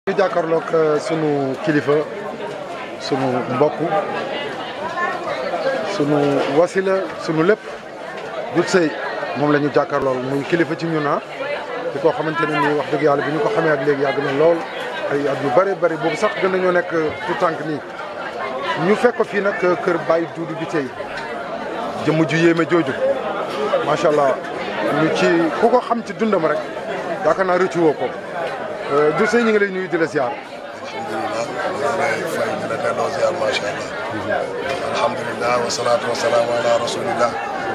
ñu jàkkaarloog sunu kilifa sunu mbokk sunu wasila sunu lépp Doudou Seye moom la ñu jàkkaarlool muy kilifa ci ñun ah di koo xamante ne nii wax dëgg yàlla bi ñu ko xamee ak léegi yàgg na lool ay at yu bëri bëri boobu sax gën nañoo nekk tout tànk nii ñu fekk ko fii nag kër Baye Doudou bi tey jëmm ju yéeme jooju macha allah ñu ci ku ko xam ci dundam rek yaakaar naa rëccu woo ko Doudou Seye ñu ngi lay nuyu di la ziar. alhamdulilah ñu ngi lay fay di la delloo ziar macha allah. alhamdulilah wa salaatu wa salaamu ala rasulillah.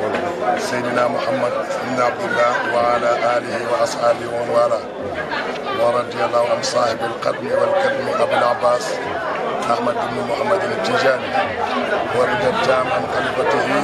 Seydina Muhammad ibn Abdillah wa ala alihi wa ashaabihi wa man wala. wa radiyallahu an saahibi alqadmi walkadmi Abul Abbas Ahmad ibn Muhammad al-Tijani wa rida taam an xalifatihi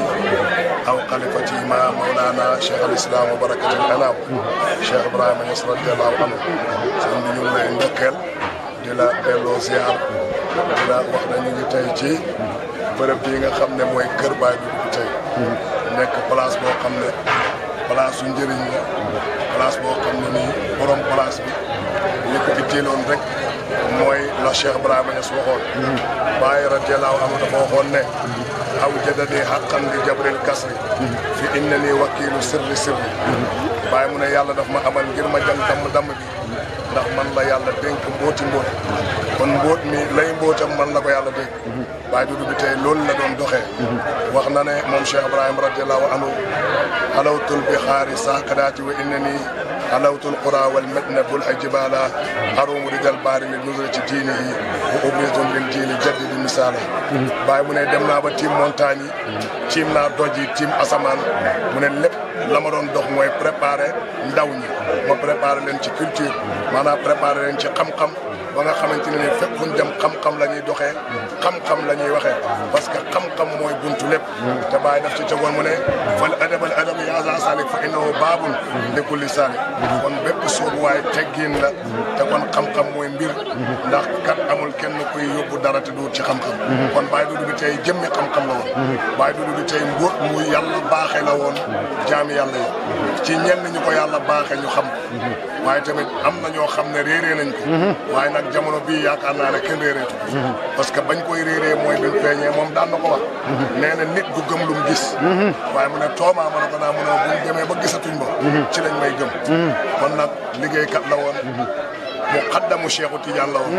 aw xalifatihi ma mawlana Cheikh al-Islam wa barakat al-anam Cheikh Ibrahima Niass radiyallahu anhu sëñ bi ñu ngi lay ndokkeel di la delloo ziar di la wax na ñu ngi tey ci bërëb bii nga xam ne mooy kër Baye Doudou tey nekk place boo xam ne place su njëriñ la place boo xam ne nii borom place bi li ko itteeloon rek mooy la Cheikh Ibrahima Niass waxoon Baye radiyallahu anhu dafa waxoon ne aw jadadi xaqan li jabril kasri fi inna nii wakiilu sirri sirri Baye mu ne yàlla daf ma amal ngir ma jàng damm damm bi ndax man la yàlla dénk mbooti mboot kon mboot mi lay mbootam man la ko yàlla dénk Baye Doudou bi tey loolu la doon doxee wax na ne moom Cheikh Ibrahima radiallahu anhu alawtul bi xaari saakadaati wa inna nii alawtul qura wal medna bul ay jibala arumu rijal baari li nusra ci diini yi wa ubrizun lil diini jaddi di misaala Baye mu ne dem naa ba tiim montagne yi tiim naa doj yi tiim asamaan mu ne lépp la ma doon dox mooy préparer ndaw ñi ma préparer leen ci culture maanaam préparer leen ci xam-xam ba nga xamante ne ni fépp fu ñu dem xam-xam la ñuy doxee xam-xam la ñuy waxee parce que xam-xam mooy buntu lépp te Baye daf ci tegoon mu ne fal adabal adab ya za salik fa innahu baabun li kulli salik kon bépp soobuwaay teggin la te kon xam-xam mooy mbir ndax kat amul kenn kuy yóbbu dara te du ci xam-xam kon Baye Doudou bi tey jëmmi xam-xam la woon Baye Doudou bi tey mbóot mu yàlla baaxee la woon jaami yàlla yi ci ñenn ñu ko yàlla baaxee ñu xam waaye tamit am na ñoo xam ne réeree nañ ko waaye nag jamono bii yaakaar naa ne kenn réereetu ko parce que bañ koy réeree mooy bi feeñee moom daan na ko wax nee na nit du gëm lu mu gis waaye mu ne toomaa ma ne ko naa mu ne buñ demee ba gisatuñ ba ci lañ may gëm kon nag liggéeykat la woon mu xaddamu Cheikhu Tidiane la woon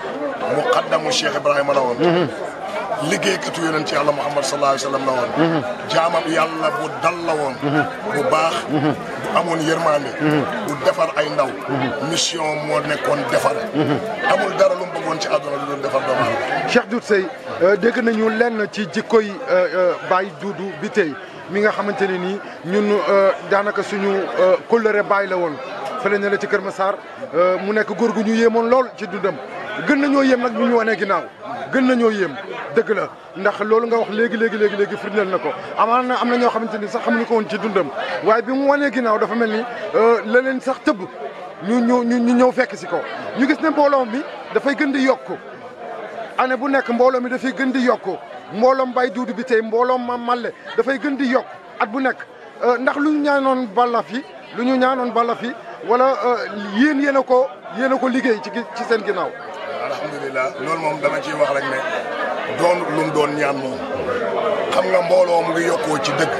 mu xaddamu Cheikh Ibrahima la woon liggéeykatu yonent ci yàlla Muhammad sallallahu alayhi wa sallam la woon jaamam yàlla bu dal la woon bu baax bu amoon yërmande bu defar ay ndaw mission moo nekkoon defar amul dara lu mu bëggoon ci àdduna lu doon defar doomu aadama Cheikh Doudou Seye dégg nañu lenn ci jikkoy Baye Doudou bi tey mi nga xamante ne nii ñun daanaka suñu kóllëre Baye la woon fële ne la ci Kër Massar mu nekk góor gu ñu yéemoon lool ci dundam gën nañoo yéem nag bu ñu wanee ginnaaw gën nañoo yéem dëgg la ndax loolu nga wax léegi léegi léegi léegi firndeel na ko amaan na am na ñoo xamante ni sax xamuñu ko woon ci dundam waaye bi mu wanee ginnaaw dafa mel ni la leen sax tëbb ñu ñu ñu ñëw fekk si ko ñu gis ne mbooloo mi dafay gën di yokku année bu nekk mbooloo mi dafay gën di yokku mbooloom Baye Doudou bi tey mbooloom Mame Malle dafay gën di yokk at bu nekk ndax lu ñu ñaanoon balla fi lu ñu ñaanoon balla fi wala yéen yéen a ko yéen a ko liggéey ci ci seen ginnaaw alhamdulilah loolu moom dama ciy wax rek ne doon lu mu doon ñaan moom xam nga mbooloo mu ngi yokkoo ci dëgg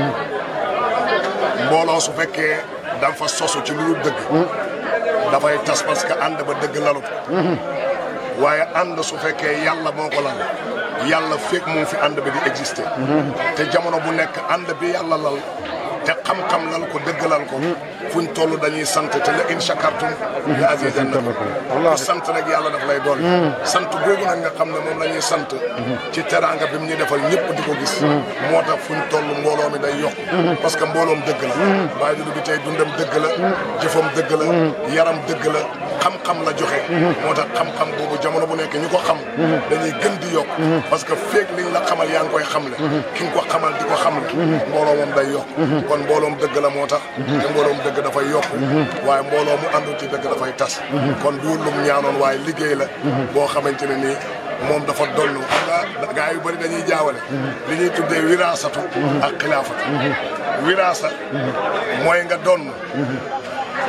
mbooloo su fekkee dafa sosu ci lu dul dëgg dafay tas parce que ànd ba dëgg lalut waaye ànd su fekkee yàlla moo ko lal yàlla fekk mu fi ànd bi di exister te jamono bu nekk ànd bi yàlla lal te xam-xam lal ko dëgg lal ko fuñ toll dañuy sant te la in shakartum la azidannakum ku sant rek yàlla daf lay dool sant googu nag nga xam ne moom la ñuy sant ci teraanga bi mu ñu defal ñëpp di ko gis moo tax fuñ toll mbooloo mi day yokk parce que mbooloom dëgg la Baye Doudou bi tey dundam dëgg la jëfam dëgg la yaram dëgg la xam-xam la joxe moo tax xam-xam boobu jamono bu nekk ñu ko xam dañuy gën di yokk parce que feeg liñ la xamal yaa ngi koy xamle ki nga ko xamal di ko xamle mbooloo moom day yokk kon mbooloom dëgg la moo tax te mbooloom dëgg dafay yokk waaye mbooloo mu àndul ci dëgg dafay tas kon du lum ñaanoon waaye liggéey la boo xamante ne nii moom dafa dollu xam nga gaa yu bëri dañuy jaawale li ñuy tuddee wiraasatu ak xilaafatu wiraasa mooy nga donn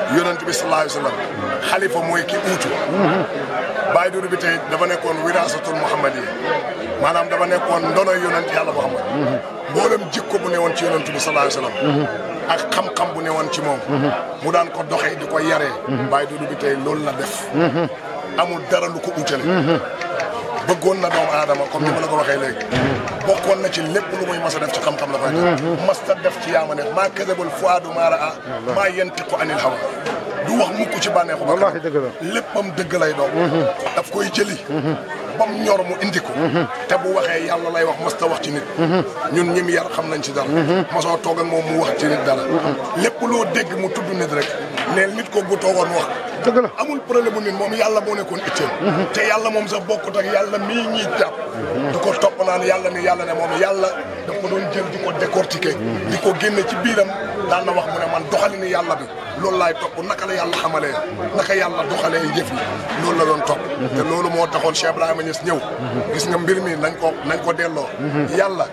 yonent bi sallallahu alayhi wa sallam xalifa mooy ki uutu Baye Doudou bi tey dafa nekkoon wiraasatul Muhammad yi maanaam dafa nekkoon ndonoy yonent yàlla Muhammad mboolem jikko bu ne woon ci yonent bi sallallahu alayhi wa sallam ak xam-xam bu ne woon ci moom mu daan ko doxee di ko yaree Baye Doudou bi tey loolu la def amul dara lu ko utale bëggoon na doomu aadama comme ni ma la ko waxee léegi bokkoon na ci lépp lu muy mas a def ci xam-xam la koy def mas ta def ci yaama neex maa kadabal fuaadu maa raa maa yantiqu anil hawa du wax mukk ci bànneexu ba wallaahi dëgg la léppam dëgg lay doon daf koy jëli bam ñor mu indi ko te bu waxee yàlla lay wax mas ta wax ci nit ñun ñim yar xam nañ ci dara mosoo toog ak moom mu wax ci nit dara lépp loo dégg mu tudd nit rek neel nit ko bu toogoon wax dëgg la amul problème mu nit moom yàlla moo nekkoon itteem te yàlla moom sax bokkut ak yàlla mii ñuy jàpp du ko topp naan yàlla ni yàlla ne moom yàlla daf ko doon jël di ko décortiquer di ko génne ci biiram daan na wax mu ne man doxali ni yàlla bi loolu laay topp naka la yàlla xamalee naka yàlla doxalee jëf yi loolu la doon topp te loolu moo taxoon Cheikh Ibrahima Niass ñëw gis nga mbir mi nañ ko nañ ko delloo yàlla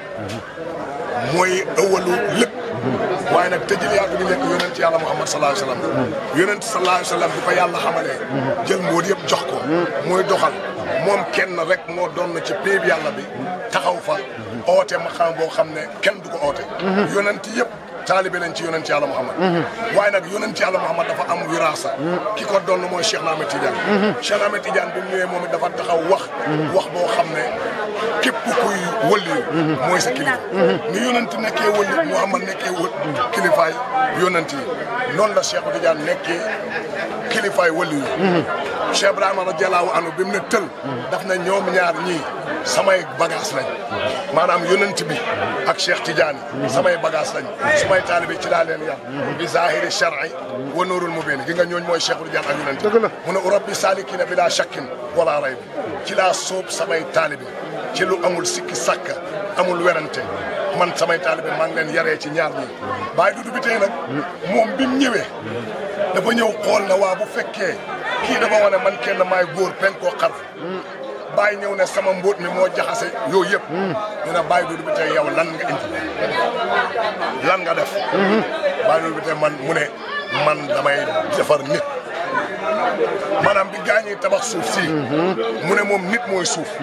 mooy ëwalu lépp waaye nag tëjil yàlla bi nekk yonent yàlla Muhammad sallallahu alayhi wa sallam yonent sallallahu alayhi wa sallam bi ko yàlla xamalee jël mbóot yëpp jox ko muy doxal moom kenn rek moo doon na ci péeb yàlla bi taxaw fa oote ma xam boo xam ne kenn du ko oote yonent yëpp taalibe lañ ci yonent yàlla Muhammad waaye nag yonent yàlla Muhammad dafa am wiraasa ki ko doon mooy Cheikh Ahmed Tidiane Cheikh Ahmed Tidiane bi mu ñëwee moom it dafa taxaw wax wax boo xam ne képp kuy wëliyu mooy sa kilifa ni yonent nekkee wëli Muhammad nekkee wël kilifaay yonent yi noonu la Cheikh Tidiane nekkee kilifaay wëliyu Cheikh Ibrahima radiyallahu anhu bi mu ne tël daf na ñoom ñaar ñii samay bagage lañ maanaam yonent bi ak Cheikh Tidiane samay bagage lañ sumay taalibe ci laa leen yar bi zahiri shar'i wa nurul mubin gi nga ñooñ mooy Cheikh Tidiane ak yonent dëgg la mu ne rabbi salikina bila shakkin wala rayb ci laa sóob samay taalibe ci lu amul sikki sàkka amul werante man samay taalibe maa ngi leen yaree ci ñaar ñi Baye Doudou bi tey nag moom bi mu ñëwee dafa ñëw xool na waa bu fekkee kii dafa wane man kenn maay góor pen koo xarf Baye ñëw ne sama mbóot mi moo jaxase yooyu yëpp ñu ne Baye Doudou bi tey yow lan nga indi lan nga def Baye Doudou bi tey man mu ne man damay defar nit maanaam bi gaañi tabax suuf si mu ne moom nit mooy suuf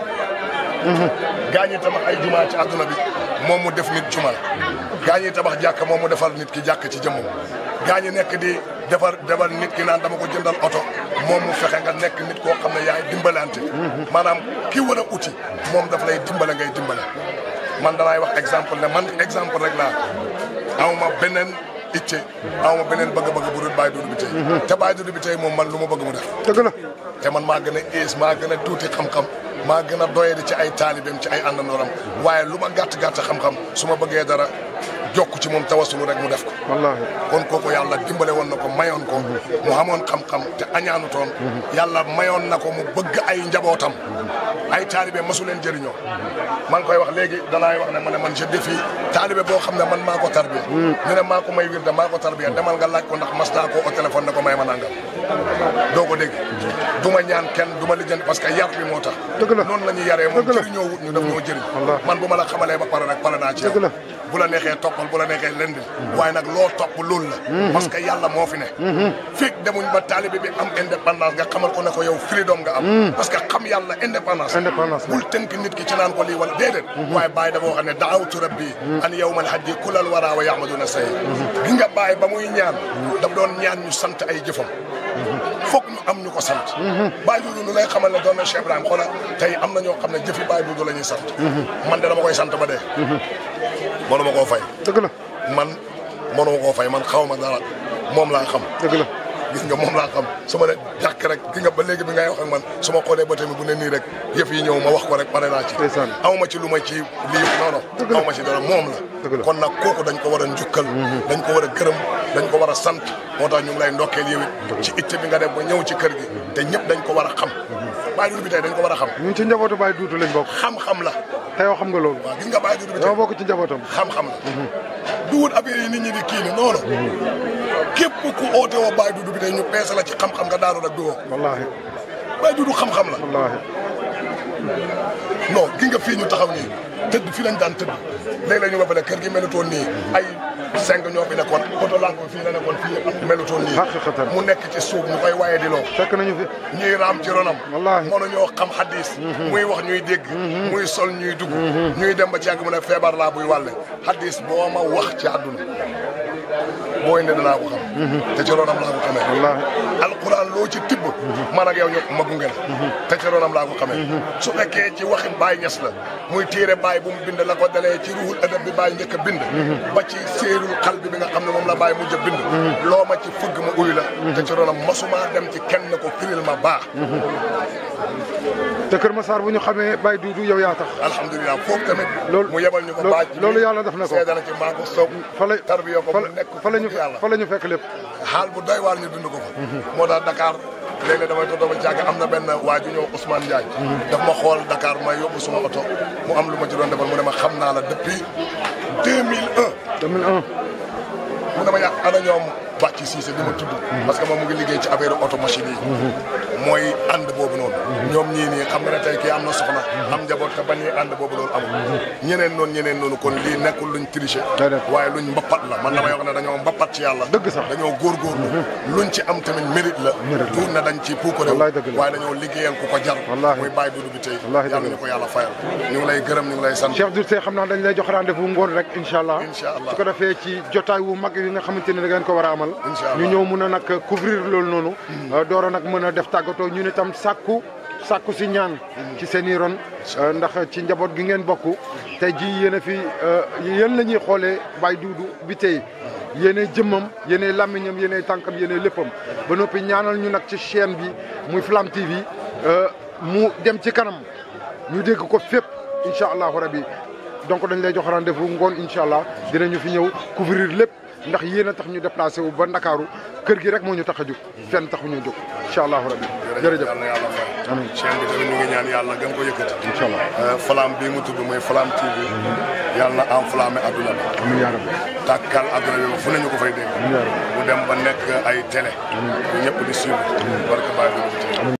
gaañi tabax ay jumaa ci àdduna bi moom mu def nit jumaa gaañi tabax jàkk moom mu defar nit ki jàkk ci jëmmam gaañi nekk di defar defar nit ki naan dama ko jëndal oto moom mu fexe nga nekk nit koo xam ne yaay dimbalante maanaam ki war a uti moom daf lay dimbale ngay dimbale man danaay wax exemple ne man exemple rek laa awma beneen itte awma beneen bëgg-bëgg bu dul Baye Doudou bi tey te Baye Doudou bi tey moom man lu ma bëgg mu def dëgg la te man maa gën a ees maa gën a tuuti xam-xam maa gën a doyadi ci ay taalibeem ci ay àndandooram waaye lu ma gàtt gàtt xam-xam su ma bëggee dara jokk ci moom tawasulu rek mu def ko. wallaahi kon kooku yàlla dimbale woon na ko mayoon ko. mu xamoon xam-xam te añaanu toon yàlla mayoon na ko mu bëgg ay njabootam. ay taalibe masu leen jëriñoo. maa ngi koy wax léegi danaay wax ne ma ne man je défie taalibe boo xam ne man maa ko tarbiya. ñu ne maa ko may wirde maa ko tarbiya demal nga laaj ko ndax mas naa ko au téléphone ne ko may ma nangam. doo ko dégg du ma ñaan kenn du ma lijjanti parce que yar bi moo tax. dëgg la noonu la ñuy yaree moom dëgg la jëriñoo wut ñu daf ñoo jëriñ. wallaahi. man bu ma la xamalee ba pare rek pare naa ci yow. dëgg la. bu la neexee toppal bu la neexee lendi waaye nag loo topp loolu la parce que yàlla moo fi ne fekk demuñ ba taalibe bi am indépendance nga xamal ko ne ko yow freedom nga am parce que xam yàlla indépendance Indépendance la. bul tënk nit ki ci naan ko lii wala déedéet waaye bàyyi dafa wax ne daawtu rabbi an yawmal hajji kulal wara wa yahmaduna say gi nga bàyyi ba muy ñaan daf doon ñaan ñu sant ay jëfam foog ñu am ñu ko sant Baye Doudou lu lay xamal ne doon na Cheikh Ibrahima xoolal tey am na ñoo xam ne jëfi Baye Doudou la ñuy sant man de dama koy sant ba dee mënuma koo fay dëgg la man mënuma koo fay man xaw ma dara moom laa xam dëgg la gis nga moom laa xam su ma ne jàkk rek gi nga ba léegi bi ngay wax ak man su ma xoolee ba tamit bu ne nii rek yëf yi ñëw ma wax ko rek pare naa ci Ndeysaan. aw ma ci lu ma ci lii non Dëgg non la. aw ma ci dara moom Dëgg la la. kon nag kooku dañ ko war a njukkal dañ ko war a gërëm dañ ko war a sant moo tax ñu ngi lay ndokkeel yow it ci itte bi nga def ba ñëw ci kër gi te ñëpp dañ ko war a xam Baye Doudou bi tey dañ ko war a xam ñun ci njabootu Baye Doudou lañ bokk xam-xam la te yow xam nga loolu waaw gis nga Baye Doudou bi tey dama bokk ci njabootam xam-xam la du wut affaire yi nit ñi di kii ne non non képp ku oote woo Baye Doudou bi tey ñu peese la ci xam-xam nga daanu rek du woo wallaahi Baye Doudou xam-xam la wallaahi non gi nga fii ñu taxaw nii tëdd fii lañ daan tëdd léeg-léeg ñu nga fa ne kër gi melutoon nii ay cinq ñoo fi nekkoon poto lamp fii la nekkoon fii yëpp melutoon nii Haqiqatan. mu nekk ci suuf ñu koy waye di loo fekk nañu fi ñuy raam ci ronam Wallaahi. mënuñoo xam xadis muy wax ñuy dégg muy sol ñuy dugg ñuy dem ba ci yàgg mu ne feebar laa buy wàlle xadis boo ma wax ci àdduna boo indi danaa ko xam te ci ronam laa ko xamee wallaahi alquran loo ci tibb man ak yow ñoo ma gunge la te ci ronam laa ko xamee su fekkee ci waxi Baye Ñas la muy téere Baye bu mu bind la ko dalee ci ruhul adab bi Baye njëkk a bind ba ci séerul xal bi bi nga xam ne moom la Baye mujj a bind loo ma ci fëgg ma uyu la te ci ronam masuma dem ci kenn ko firil ma baax te Kër Massar bu ñu xamee Baye Doudou yow yaa tax alhamdulilah foofu tamit Loolu- mu yebal ñu ko loolu- baaj loolu yàlla def na ko. seedana ci maa ko soog fa la tarbiya ko fa mu la nekk fa la ñu yàlla fa la ñu fekk lépp xaal bu doy waar ñu dund ko fa moo tax Dakar léeg-léeg damay toog dama jàgg am na benn waa ju ñëw Ousmane Ndiaye daf ma xool Dakar may yóbbu suma oto mu am lu ma ci doon defal mu ne ma xam naa la depuis 2001 2001 mu ne ma yàq ana ñoom bàcc Cissé di ma tudd parce que moom mu ngi liggéey ci affaire auto machine yi mooy ànd boobu noonu ñoom ñii nii xam nga ne tey kii am na soxna am njaboot te bañ ànd boobu noonu amul ñeneen noonu ñeneen noonu kon lii nekkul luñ triché Déedéet. waaye luñ mbappat la man damay wax ne dañoo mbappat ci yàlla Dëgg sax. dañoo góorgóorlu luñ ci am tamit mérite la Mérite la. tuur na dañ ci puukare Wallaay dëgg la. waaye dañoo liggéeyal ku ko jar Wallaahi. muy bàyyi dudu bi tey Wallaahi yàlla dëgg ñu ko yàlla fayal ñu ngi lay gërëm ñu ngi lay sant Cheikh Doudou Seye xam naa dañ lay jox rendez-vous ngoon rek incha allah Incha allah. su ko defee ci jotaay wu mag yi nga xamante ne da ngeen ko war a amal Incha allah. ñu ñëw mun a nag couvrir loolu noonu doora nag mën a def tàggatoo ñu ne tam sàkku sàkku si ñaan ci seen i ron euh, ndax ci njaboot gi ngeen bokk tey ji yéen a fi euh, yéen la ñuy xoolee Baye Doudou bi tey yéenay jëmmam yéenay làmmiñam yéenay tànkam yéenay léppam ba noppi ñaanal ñu nag ci chaîne bi muy Flamme TV euh, mu dem ci kanam ñu dégg ko fépp incha allahu rabi donc dañ lay jox rendez-vous ngoon incha allah dinañu fi ñëw couvrir lépp ndax yéen a tax ñu déplacé wu ba Ndakaaru kër gi rek moo ñu tax a jóg fenn taxu ñu jóg incha allahu rabi jërëjëf yàlla na yàlla fay amiin chaîne bi tamit ñu ngi ñaan yàlla gën ko yëkkati incha allah flamme bii mu tudd muy Flamme TV yàlla na enflammé adduna bi amiin yaa rabbi tàkkal adduna bi ba fu nañu ko fay dégg amiin yaa rabbi mu dem ba nekk ay télé ñu ñëpp di suivre barke Baye bi